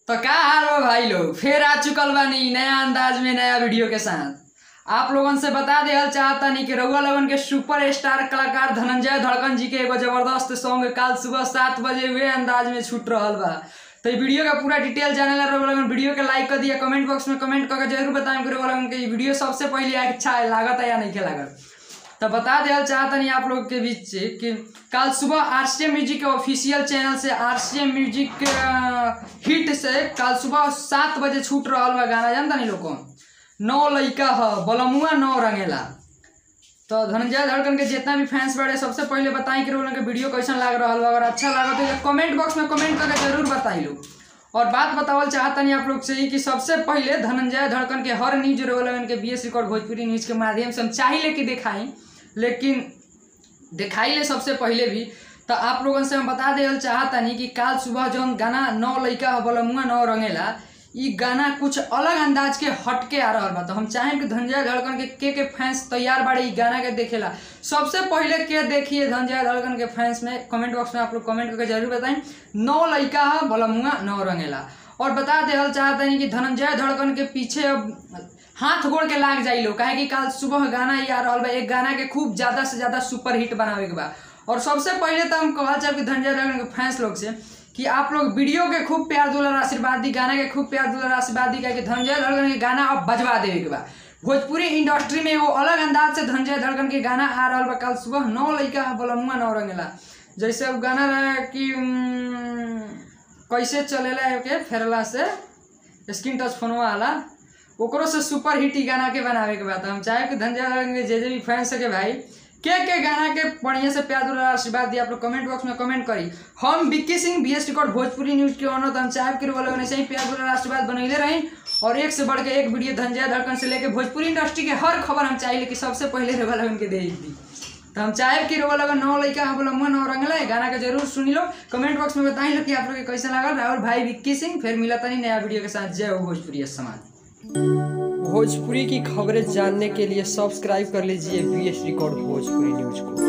तो का हाल बा भाई लोग फिर आ चुकल बानी नया अंदाज में नया वीडियो के साथ आप लोगन से बता देहल चाहता नहीं कि रउआ लोगन के सुपर स्टार कलाकार धनंजय धड़कन जी के एगो जबरदस्त सॉन्ग काल सुबह सात बजे हुए अंदाज में छूट रहल बा तो ये वीडियो का पूरा डिटेल जाने ला रउआ लोगन वीडियो के लाइक कर दिया कमेंट बॉक्स में कमेंट करके जरूर बताएं कि रउआ लोगन के ये वीडियो सबसे पहले अच्छा है लागत है या नहीं के लागत तो बता देना चाहता नहीं आप लोग के बीच से कि कल सुबह आर सी एम म्यूजिक के ऑफिशियल चैनल से R C M music hit से कल सुबह सात बजे छूट रहा बा गाना जानता नहीं लोग नौ लइका ह बलमुआ नौ रंगेला तो धनंजय धड़कन के जितना भी फैंस बड़े सबसे पहले बताएं कि लोगन के वीडियो कैसन लाग रहा बा अगर अच्छा लगा तो कमेंट बॉक्स में कमेंट करके जरूर बताई लोग और बात बतावल चाहता नहीं आप लोग से ही कि सबसे पहले धनंजय धड़कन के हर न्यूज रोलन के B S record Bhojpuri news के माध्यम से हम चाहिए कि दिखाई लेकिन दिखाई ले सबसे पहले भी तो आप लोगन से हम बता देल चाहता नहीं कि काल सुबह जौन गाना नौ लइका हो बलमुआ नौ रंगेला ई गाना कुछ अलग अंदाज के हटके आ रहा बा तो हम चाहें कि धनजय धड़कन के के के फैंस तैयार बाड़े ई गाना के देखेला सबसे पहले के देखिए धनजय धड़कन के फैंस में कमेंट बॉक्स में आप लोग कमेंट करके जरूर बताएं नौ लइका है बलमुआ नौ रंगेला और बता देहल चाहता नहीं कि धनंजय धड़कन के पीछे अब हाथ गोड़ के लाग जाई लो काहे कि कल सुबह गाना ही आ रहा बा एक गाना के खूब ज्यादा से ज्यादा सुपर हिट बनावे के बा और सबसे पहले तो हम कहल चाहे कि धनंजय धड़कन के फैंस लोग से कि आप लोग वीडियो के खूब प्यार दुलार आशीर्वाद दी गाना के खूब प्यार दुलार आशीर्वाद दी कि धनंजय धड़कन के गाना अब बजवा देवे के बा भोजपुरी इंडस्ट्री में वो अलग अंदाज से धनंजय धड़कन के गाना आ रहा बा कल सुबह नौ लइका बलमुआ नौ रंगेला जैसे अब गाना रहे कि उम्म, कैसे चलेला के फेरला से स्क्रीन टच फोनवा वाला ओकरो से सुपर हिट ई गाना के बनावे के बाद हम चाहे कि धनजय धड़कन के जे जे भी फैंस के भाई के के गाना के बढ़िया से प्यार दुलार आशीर्वाद दिया आप लोग कमेंट बॉक्स में कमेंट करी हम Vicky Singh B S record Bhojpuri news के ऑनर तो हम चाहे कि वो लोग ऐसे ही प्यार दुलार आशीर्वाद बनैले रही और एक से बढ़ के एक वीडियो धनजय धड़कन से लेके भोजपुरी इंडस्ट्री के हर खबर हम चाहिए कि सबसे पहले रेवा लगन के दे दी तो हम चाहे कि रोवा लगन नौ लइका हम बोला मन और रंगला है गाना के जरूर सुनी लो कमेंट बॉक्स में बताई लो कि आप लोग के कैसा लगा राहुल भाई विक्की सिंह फिर मिला तनी नया वीडियो के साथ जय हो भोजपुरी समाज भोजपुरी की खबरें जानने के लिए सब्सक्राइब कर लीजिए B S record Bhojpuri news को